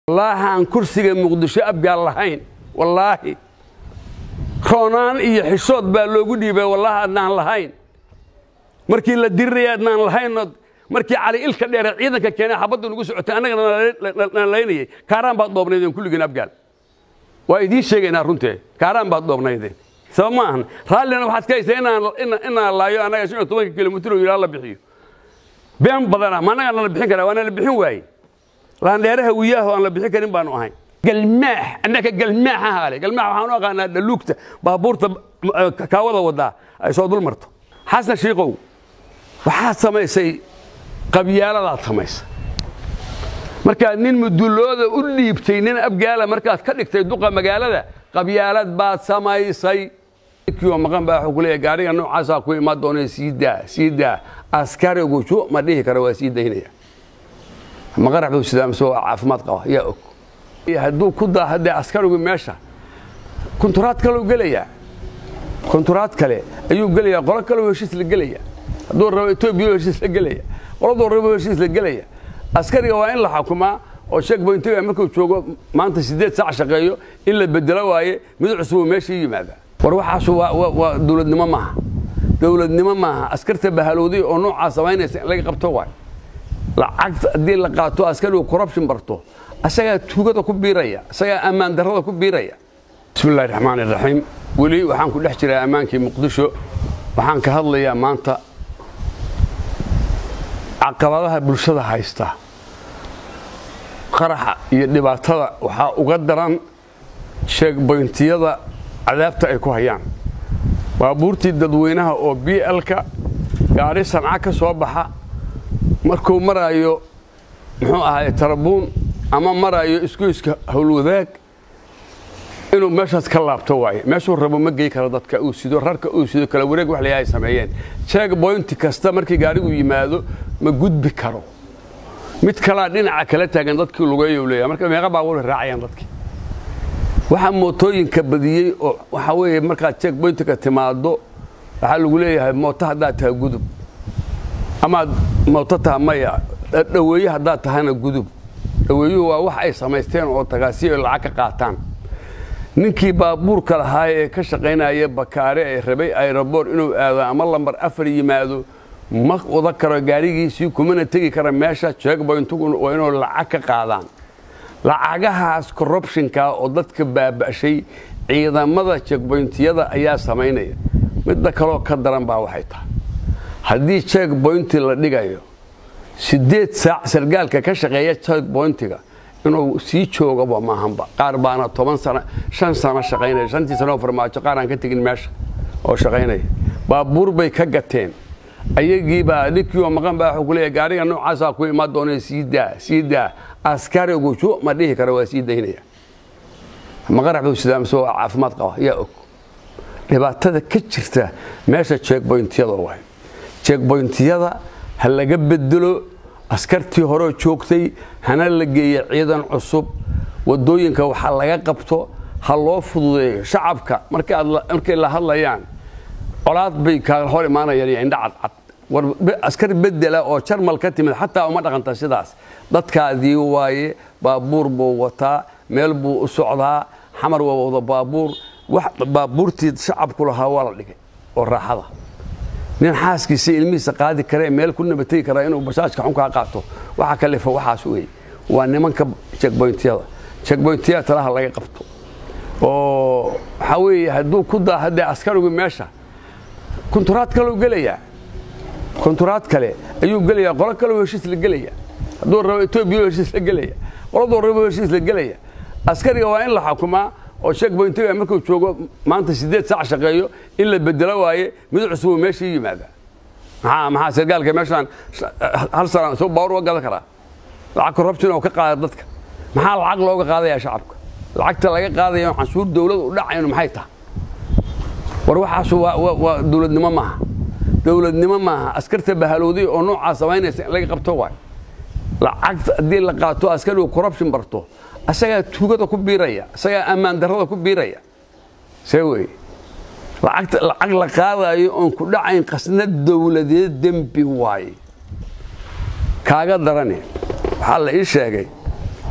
wallaahi aan kursiga muqdisho abgaal lahayn wallaahi roonaan iyo xishood baa loogu dhiibay wallaahi adnaan lahayn markii la diriraya adnaan lahaynoo markii cali ilka dheere ciidanka keenay xabaddu nagu socotay annagana naan laynayay kaaraan baad dhoobnaydeen kulligiin abgaal waa idiin sheegaynaa runtee kaaraan baad dhoobnaydeen sabab ma ahan raallina waxaad ka haysaa inaan laayo annaga shan iyo tobanka kilomitr ilaa la bixiyo been badana ma annagaa nala bixin karaa waa nala bixin waaye laandheeraha wiyaaho aan la bixin karin baanu ahayn galmaax annaka galmaaxa haale galmaax waxaan u aqaanaa dhaluugta baabuurta kaawada wadaa ay soo dul marto xasan shiikow waxaad samaysay qabyaaladaa samaysa markaad nin mudulooda u dhiibtay nin abgaala markaad ka dhigtay duqa magaalada qabyaalad baad samaysay kioo maqan baa wuxuu ku leeyahay gaariga noocaasaa ku imaan doonay sii daa sii daa askarigu ju ma dhihi kara waa sii daynaya maqarax buu sidaa mise waa caafimaad qaba yaa og hadduu ku daa haddee askarigu meesha kunturaad kaleu gelayaa kunturaad kale ayuu gelayaa qolo kaleu heshiis la gelaya hadduu rabo etoobiya heshiis la gelaya qoladuu rabo heshiis la gelaya askariga waa in la xukumaa oo sheekboyntiga markuu joogo maanta siddeed saac shaqeeyo in la bedelo waaye mid cusubuu meeshii yimaada war waxaasu waa dowladnimo maaha dowladnimo maaha askarta bahalowday oo noocaa samaynaysa in laga qabto waay lacagta haddii la qaato askarigu corruption barto asagaa tuugada ku biiraya asagaa ammaan darrada ku biiraya bismi illahi raxmaan iraxiim weli waxaan ku dhex jiraa ammaankii muqdisho waxaan ka hadlayaa maanta caqabadaha bulshada haysta qaraxa iyo dhibaatada waxaa uga daran sheegboyntiyada cadaabta ay ku hayaan baabuurtii dadweynaha oo b lka gaari sanca ka soo baxa markuu maraayo muxuu ahaay tarabuun ama maraayo isgoyska howlwadaag inuu meeshaas ka laabto waaye meeshuu rabo ma gey karo dadka uu sido rarka uu sido kala wareeg wax layahay sameeyeen sheeg boynti kasta markii gaarigu yimaado ma gudbi karo mid kalaa dhinaca kala taagan dadkii lugeeyu leeyahay marka meeqa baabuur raacayaan dadkii waxaa mootooyinka badiyey oo waxaa weeye markaad sheeg boyntika timaado waxaa lagu leeyahay mooto haddaad tahay gudub amaad mooto taha maya dhaweeye haddaad tahana gudub dhaweeyuhu waa wax ay samaysteen oo tagaasi ay lacag ka qaataan ninkii baabuurka lahaa ee ka shaqaynaya bakaare ee rabay aeroboor inuu aado ama lambar afar yimaado ma wada karo gaarigiisii kumana tegi kara meesha jeegboyntugu waa inuu lacag ka qaadaan lacagahaas corruptionka oo dadka baaba'shay ciidamada jeegboyntiyada ayaa samaynaya midda kaloo ka daran baa waxay tahay haddii jeegboynti la dhigayo siddeed saac sargaalka ka shaqeeya jeegboyntiga inuu sii joogaba maahanba qaar baana toban sano shan sano shaqaynaya shantii sanoo farmaajo qaar aan ka tegin meesha oo shaqaynaya baabuur bay ka gateen ayagiibaa ninkiioo maqan baa wuxuu ku leeyahay gaariga noocaasaa ku imaan doonay sii daa sii daa askarigu ju ma dhihi kara waa sii daynaya maqarax buu sidaa mise waa caafimaad qaba yaa og dhibaatada ka jirta meesha jeegboyntiyada waay jeegboyntiyada ha laga bedelo askartii horeo joogtay hana la geeya ciidan cusub wadooyinka waxaa laga qabto ha loo fududeeyo shacabka markay la hadlayaan colaad bay kaaga hor imaanayaan iyo indha cadcad war askar bedela oo jarmal ka timid xataa uma dhaqanta sidaas dadkaadii waaye baabuur buu wataa meel buu u socdaa xamar waa wada baabuur baabuurtii shacabku lahaa waa la dhigay oo raaxada nin xaaskiisa ilmihiisa qaadi karee meel ku nabategi karaa inuu basaajka xunkaa qaato waxa kalefa waxaas weeye waa nimanka jegboyntiyada jegboyntiyada talaha laga qabto oo waxaa weeye hadduu ku daa haddee askarigu meesha kunturaad kaleu gelayaa kunturaad kale ayuu gelayaa qolo kaleu heshiis la gelaya hadduu rabo etoobiya heshiis la gelaya qoladuu rabo heshiis la gelaya askariga waa in la xukumaa oo sheekboyntiga markuu joogo maanta siddeed saac shaqeeyo in la bedelo waaye mid cusubuu meeshii yimaada maxaa maxaa sargaalka meeshaan hal sana soo baawur uga gadan karaa lacag corruption oo ka qaada dadka maxaa lacag looga qaadayaa shacabka lacagta laga qaadaya canshuur dawlad u dhacayno maxay tahay war waxaasu waa dowladnimo maaha dowladnimo maaha askarta bahalowday oo noocaa samaynaysa in laga qabto waay lacagta haddii la qaato askarigu corruption barto asagaa tuugada ku biiraya asagaa ammaan darrada ku biiraya see wey lacagta lacag la qaadayo oon ku dhacayn qasnad dowladeed dembi waaye kaaga darane waxaa la ii sheegay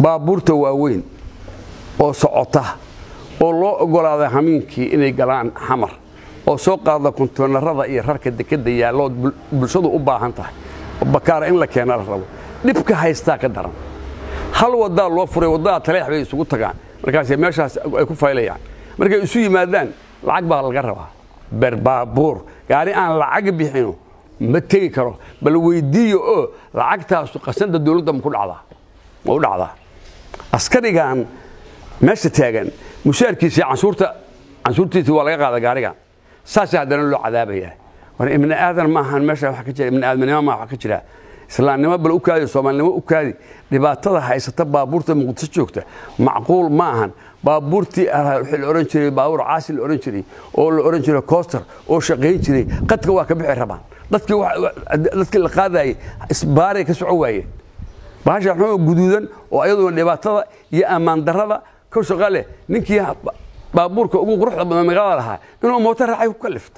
baabuurta waaweyn oo socota oo loo oggolaaday hamiinkii inay galaan xamar oo soo qaada kontoonarada iyo rarka dekadda yaallood bulshadu u baahan tahay oo bakaara in la keena la rabo dhibka haystaa ka daran hal waddaa loo furay waddadaa taleex bay isugu tagaan markaasay meeshaas ay ku faylayaan markay isu yimaadaan lacag baa laga rabaa berbaabuur gaari aan lacag bixino ma tegi karo bal weyddiiyo oo lacagtaasu qasanda dawladda ma ku dhacdaa ma u dhacdaa askarigan meesha taagan mushaarkiisa canshuurta canshuurtiisa waa laga qaada gaarigan saasa haddana loo cadaabayaa war ibni aadan maahan meesha wax ka jira ibni aadamnimo maa wax ka jira islaamnimo bal u kaadi soomaalinimo u kaadi dhibaatada haysata baabuurta muqdisho joogta macquul ma ahan baabuurtii wixii la odhan jiray baabuur caasi la odhan jiray oo la odhan jiray coster oo shaqayn jiray qadka waa ka bixi rabaan dadkii dadkii la qaadayay isbaaray ka soco waayeen bahasha xuma guduudan oo ayaduna dhibaatada iyo ammaan darrada ka shaqa leh ninkii baabuurka ugu quruxda badan magaalada lahaa inuu mooto raacay ku kalifto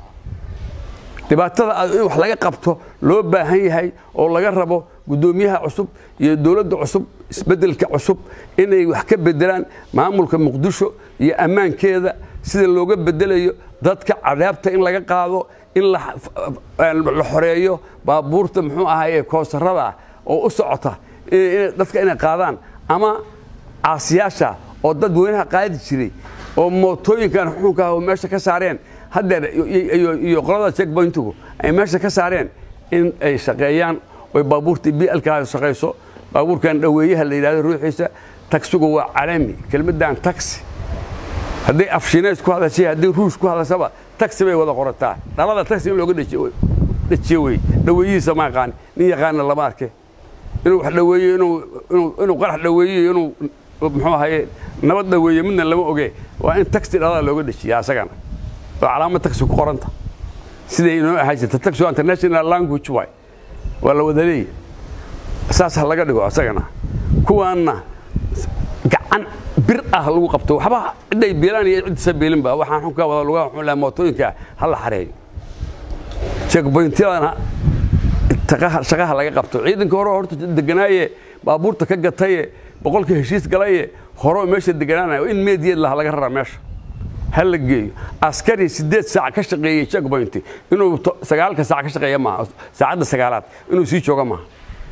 dhibaatada in wax laga qabto loo baahan yahay oo laga rabo guddoomiyaha cusub iyo dowladda cusub isbeddelka cusub inay wax ka bedelaan maamulka muqdisho iyo ammaankeeda sida looga bedelayo dadka cadaabta in laga qaado in la xoreeyo baabuurta muxuu ahaye koosarada oo u socota dadka inay qaadaan ama caasiyaasha oo dad weynaha qaadi jiray oo mootooyinkan xukunka oo meesha ka saareen haddeer iyo qolada checkpointigu ay meesha ka saareen in ay shaqeeyaan oy baabuurtii blka shaqayso baabuurkan dhaweeyaha la yidhahdo ruuxiisa tagsigu waa calami kelmaddan taxi hadday afshineys ku hadashay haddii ruush ku hadashaba taxi bay wada qorataa dhalada taxi in looga dhajiyo wey dhaweeyihiisa ma yaqaan nin yaqaana lama arke inuu wax dhaweeyo inuu qarax dhaweeyo inuu muxuu ahaye nabad dhaweeye midna lama oge waa in taxi dhalada looga dhajiya asagana oo calaamad taxi ku qoranta siday inoo ahaan jirta taxi international language waay waa la wada leeya saas ha laga dhigo asagana kuwaanna gacan bir ah lagu qabto waxba cidday beelaan iyo ciddisa beelinba waxaan xunkaa wada lugaha wuxuu lahaa mootooyinka ha la xareeyo checkpointyadana shaqaha laga qabto ciidanka hore horta deganaaye baabuurta ka gataye boqolka heshiis galaye hore meesha deganaanayo in meediyeed laha laga raraa meesha ha la geeyo askari siddeed saac ka shaqeeyey checkpoint inuu sagaalka saac ka shaqeeya maaha saacadda sagaalaad inuu sii jooga maaha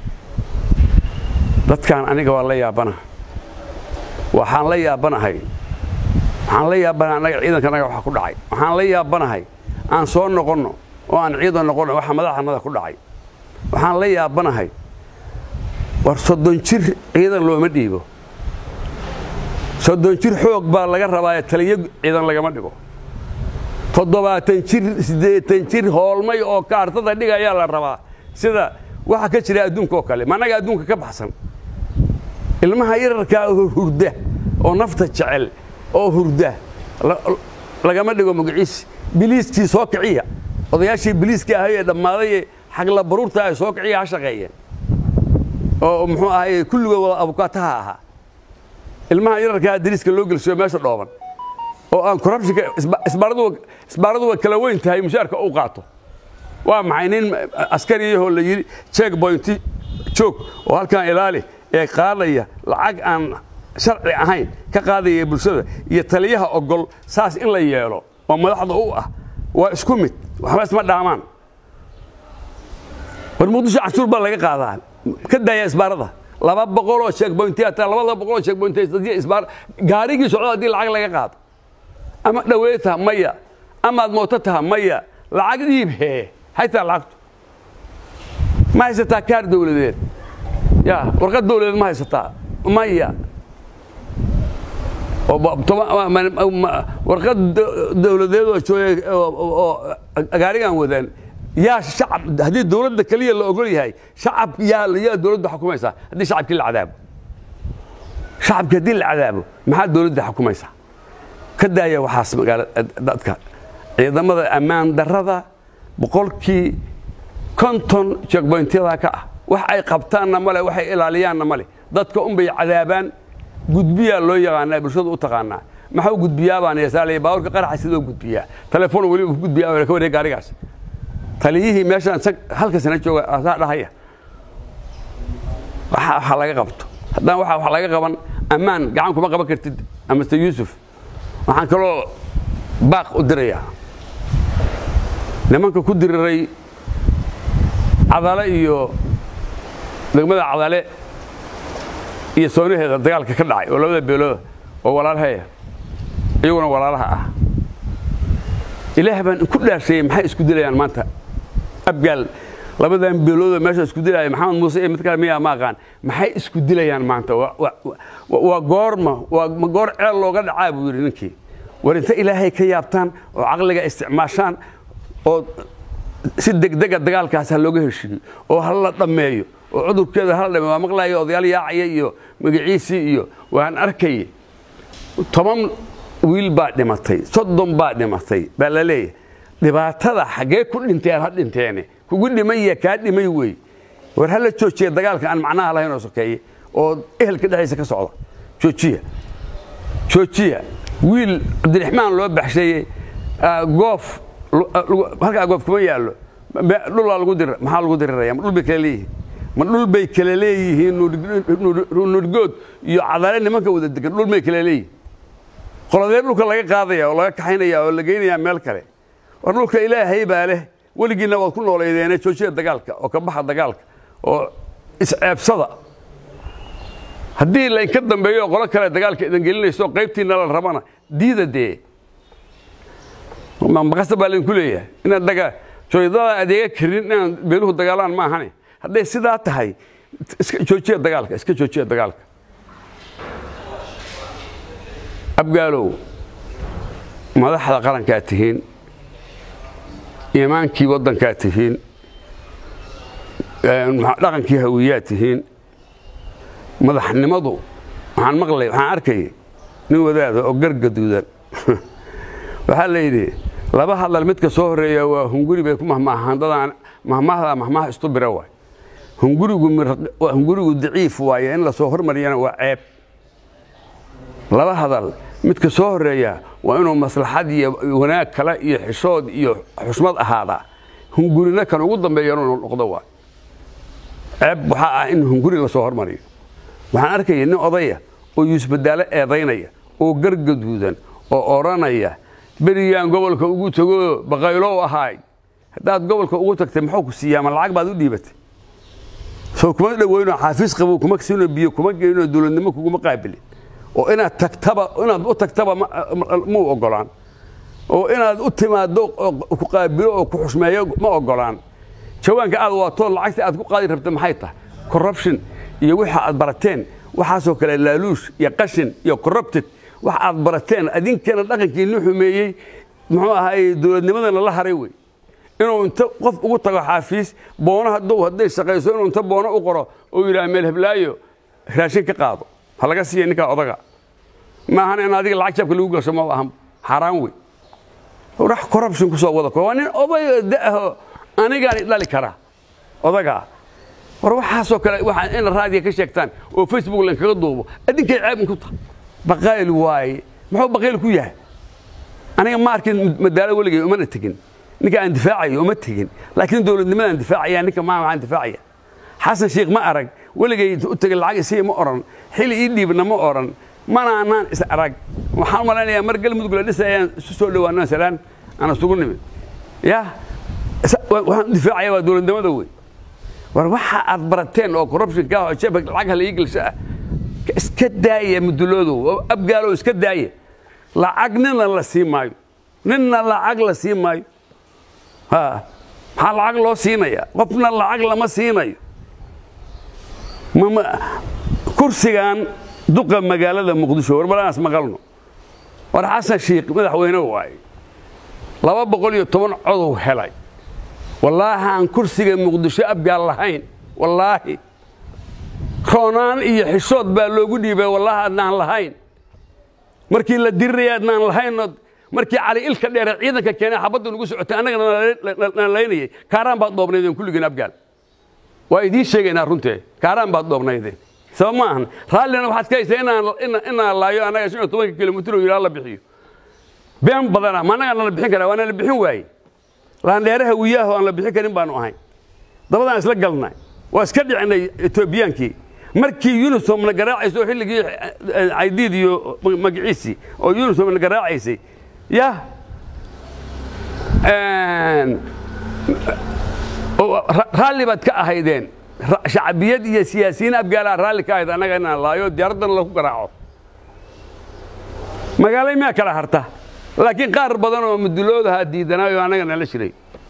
dadkan aniga waa la yaabana waxaan la yaabanahay waxaan la yaabanahay annaga ciidanka anaga waxa ku dhacay waxaan la yaabanahay aan soo noqonno oo aan ciidan noqonno waxa madaxanada ku dhacay waxaan la yaabanahay war soddon jir ciidan looma dhiibo soddon jir xoog baa laga rabaaye taliyo ciidan lagama dhigo toddobaatan jir siddeetan jir hoolmay oo kaartada dhiga ayaa la rabaa sida waxa ka jira adduunka oo kale ma annaga adduunka ka baxsan ilmaha yararkaa hurda oo nafta jecel oo hurda lagama dhigo magaciisi biliiskii soo kiciya odayaashii biliiska ahayee dhammaaday xagla baruurta ay soo kiciya ha shaqeeyeen oo muxuu ahaye kulligood wada abukaataha ahaa ilmaha yararkaa dariiska loo gelsiyo meesha dhooban oo aan corruptionka isbaaradu way kala weyn tahay mushaarka uu qaato waa maxay nin askariyahoo la yidhi check pointi joog oo halkan ilaali ee qaadaya lacag aan sharci ahayn ka qaadaya bulshada iyo taliyaha ogol saas in la yeelo oo madaxda u ah waa isku mid waxba isma dhaamaan war muqdisho cashuur baa laga qaadaa ka daaya isbaarada laba boqoloo checkpointi hataa labada boqoloo checkpointi isbaar gaarigii socda haddii lacag laga qaado ama dhawee taha maya amaad mooto taha maya lacag dhiib hee haytaa lacagtu ma haysataa kaar dawladeed ya warqad dawladeed ma haysataa maya warqad dawladeed oo jooga oo gaarigan wadaan yaa shacab haddii dawladda keliya la ogol yahay shacab yaa yaa dawladda xukumaysaa haddii shacabkii la cadaabo shacabkii haddii la cadaabo maxaa dawladda xukumaysaa ka daaya waxaas magaala dadka ciidamada ammaan darrada boqolkii konton checkpointyada ka ah wax ay qabtaanna male waxay ilaaliyaanna male dadka unbay cadaabaan gudbiyaa loo yaqaanaa bulshadu u taqaanaa maxuu gudbiyaa baan yeesaalaya baaburka qaraxa sidoo gudbiyaa telefoon weliba ku gudbiyaa ka wareeg gaarigaas taliyihii meeshaan halka sana jooga asaa dhahaya waxa laga qabto haddaan waxa wax laga qaban ammaan gacan kuma qaban kartid amase yuusuf waxaan kaloo baaq u dirayaa nimanka ku diriray cadale iyo degmada cadale iyo soonaheeda dagaalka ka dhacay oo labada beelooda oo walaalahaya iyaguna walaalaha ah ilaah baan ku dhaasheeyey maxay isku dilayaan maanta abgaal labadan beelooda meesha isku dilaya maxamed muuse iyo mid kale miyaa ma aqaan maxay isku dilayaan maanta waa goorma waa ma goor ceel looga dhacaa buu yidhi ninkii war inta ilaahay ka yaabtaan oo caqliga isticmaashaan oo si degdega dagaalkaas ha looga heshiiyo oo ha la dhammeeyo oo cudurkeeda hala dhameeyo waa maqlaaya odayaal yaacaya iyo magaciisii iyo waan arkayay toban wiil baa dhimatay soddon baa dhimatay baa la leeyahay dhibaatada xaggee ku dhinteen ha dhinteene kugu dhimaya kaa dhimay wey war ha la joojiya dagaalka aan macnaha lahayn oo sokeeye oo ehelka dhexdiisa ka socda joojiya joojiya wiil cabdiraxmaan loo baxsheeyey goof halkaa goof kuma yaallo dhulaa lagu dir maxaa lagu diriraya ma dhul bay kala leeyihiin ma dhul bay kala leeyihiin nurgood iyo cadale nimanka wada degan dhul bay kala leeyihiin qoladee dhulka laga qaadaya oo laga kaxaynaya oo la geynaya meel kale war dhulka ilaahay baa leh weligiinna waad ku noolaydeene joojiya dagaalka oo ka baxa dagaalka oo isceebsada haddii laynka dambeeyo qolo kale dagaalka idan gelinayso qaybtiina la rabana diida dee maqasta baa laydinku leeyahay inaad daga jooydada adeega karin inaan beeluhu dagaalaan ma ahane hadday sidaa tahay iska joojiya dagaalka iska joojiya dagaalka abgaalow madaxda qarankaa tihiin imaankii waddankaa tihiin dhaqankii hawiyaa tihiin madaxnimadu waxaan maqlay waxaan arkayay nin wadaada oo gargaduudan waxaa la yidhi laba hadal midka soo horreeya waa hunguri bay ku mahmaahaan dadaan mahmaahdaa mahmaah istu bira waay hungurigu hungurigu daciif waaye in la soo hormariyana waa ceeb laba hadal midka soo horreeya waa inuu maslaxad iyo wanaag kale iyo xishood iyo xusmad ahaadaa hungurina kan ugu dambeeya inuu noqdo waay ceeb waxaa ah in hunguri la soo hormariyo waxaan arkaya nin odaya oo yuusbadaalo eedaynaya oo gargaduudan oo odhanaya berigaan gobolka ugu tego baqaylow ahaay haddaad gobolka ugu tagtay muxuu ku siiyaa ma lacag baad u dhiibatay soo kuma dhoweyno xaafiis qabow kuma siino biyo kuma geyno dowladnimo kuguma qaabilin oo inaad tagtaba inaad u tagtaba muu ogolaan oo inaad u timaaddo ku qaabilo oo ku xushmeeyo ma ogolaan jawaanka aad waatoo lacagta aad ku qaadi rabta maxay tahay corruption iyo waxa aad barateen waxaasoo kale laaluush iyo qashin iyo corrupted wax aad barateen adinkana dhaqankiinni xumeeyey muxuu ahaay dowladnimadana la haray wey inuu inta qof ugu tago xaafiis boono hadduu hadday shaqayso inuu inta boono u qoro oo yidhaha meel heblaayo raashin ka qaado ha laga siiya ninkaa odaga maahan in adiga lacag jabka lagu gasho ma ahan xaaraan wey rax corruption ku soo wada ko waa nin odayo da'aho anigaani dhali karaa odagaa war waxaasoo kale waa in raadiga ka sheegtaan oo facebook lankaga duubo adinkay ceebin ku tahay baqayl waaye muxuu baqayl ku yahay aniga ma arkin madaalo weligay umana tegin ninka aan difaacayo uma tegin laakiin dowladnimadaan difaacaya ninka maa waxaan difaacaya xasan sheekh ma arag weligay u tegay lacag isii ma oran xili ii dhiibna ma oran mana anaan is arag waxaan malaynayaa mar galmudug la dhisay ayaan isu soo dhowaano salaan aan isugu nimid ya waxaan difaacaya waa dowladnimada wey war waxa aad barateen oo corruptionka oo jeebka lacag hala ii gelsho ah iska daaya muduloodow abgaalow iska daaya lacag nina la sii maayo ninna lacag la sii maayo ha maxaa lacag loo siinaya qofna lacag lama siinayo kursigan duqa magaalada muqdisho warbalanaas maqalno war xasan shiikh madaxweyne waaye laba boqol iyo toban codow helay wallaahi aan kursiga muqdisho abgaal lahayn wallaahi roonaan iyo xishood baa loogu dhiibay wallaahi adnaan lahayn markii la diriraya adnaan lahaynoo markii cali ilka dheere ciidanka keenay xabadda nugu socotay annagana na laynayay kaaraan baad dhoobnaydeen kulligeen abgaal waa idiin sheegaynaa runtee kaaraan baad dhoobnaydeen sabab ma ahan raallina waxaad ka haysaa inaan laayo annaga shan iyo tobanka kilomitir oo yidhaa la bixiyo been badana ma annagaa nala bixin karaa waa nala bixin waaye laandheeraha wiyaaho aan la bixin karin baanu ahayn dabadaan isla galnay waa iska dhicinay etoobiyaankii markii unisom garaacaysa oo xilligii caydiid iyo magaciisii oo unisom garaacaysay ya raalli baad ka ahaydeen shacbiyad iyo siyaasiyiin abgaalaa raalli ka ahayd annaga inaan laayo diyaaraddana lagu garaaco magaalay miyaa kala harta laakiin qaar badan oo muduloodahaa diidanaayo annaga nala jiray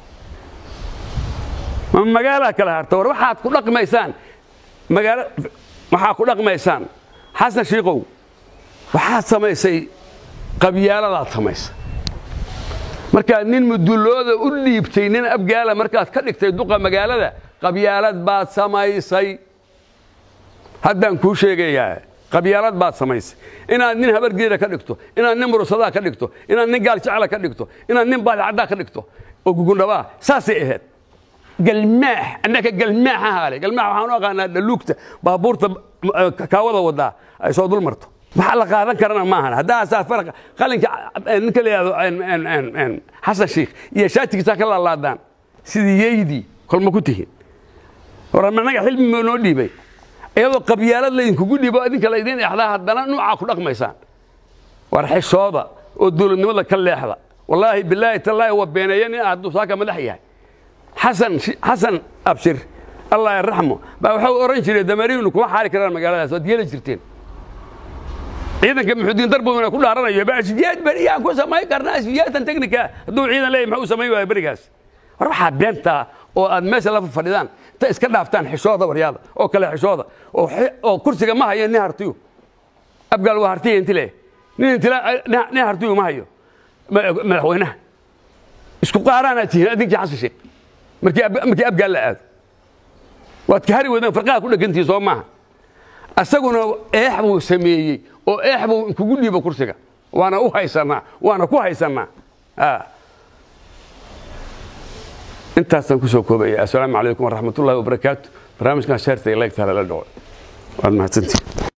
ma magaalaa kala harta war waxaad ku dhaqmaysaan magaalo waxaa ku dhaqmaysaan xasan shiikow waxaad samaysay qabyaaladaad samaysay markaad nin mudulooda u dhiibtay nin abgaala markaad ka dhigtay duqa magaalada qabyaalad baad samaysay haddaan kuu sheegayaa qabyaalad baad samaysay inaad nin habargeeda ka dhigto inaad nin murusadaa ka dhigto inaad nin gaaljecla ka dhigto inaad nin baadicaddaa ka dhigto oo gugundhabaa saasay ahayd galmaax annaka galmaax ahaale galmaax waxaan u aqaanaa dhaluugta baabuurta kaawada wadaa ay soo dul marto waxa la qaadan karana maahan haddaasaa farq qalinka ninka la yidhahdo xasan shiikh iyo shaatigiisaa ka laalaadaan sidii yeydii kolma ku tihin war annaga xilmi ma noo dhiibay iyadoo qabyaalad laydinkugu dhiibo idinka laydin exdaa haddana nuucaa ku dhaqmaysaan war xishooda oo dowladnimada ka leexda wallaahi bilaahi tallaahi waa beeneeya nin hadduu saaka madax yahay xasan xasan abshir allah yarraxmo baa waxau oran jiray damariinu kuma xaali karaan magaaladaas waad yeeli jirteen ciidanka muxudiin darbowna ku dhaaranayo baasfiyaad beriyaan ku samayn karnaa asfiyaatan teknika hadduu ciidan leeyahy maxuu samayn waaya berigaas war waxaa beentaa oo aad meesha la fadhidaan inta iska dhaaftaan xishooda waryaada oo kale xishooda oo kursiga ma hayo nin hartiyu abgaal waa hartiya inti le nin intila nin hartiyu ma hayo madaxweynaha isku qaaraanaad tihiin adinkii xasan sheekh markii abgaal la aado waad ka hari weydaan farqaha ku dhegantihi soo maaha asaguna eex buu sameeyey oo eex buu kugu dhiibo kursiga waana u haysannaa waana ku haysannaa intaasaan ku soo koobaya assalaamu calaykum waraxmatullahi wabarakaatu barnaamijkan sheerta iyo leegtaale la dhaco waad mahadsantihin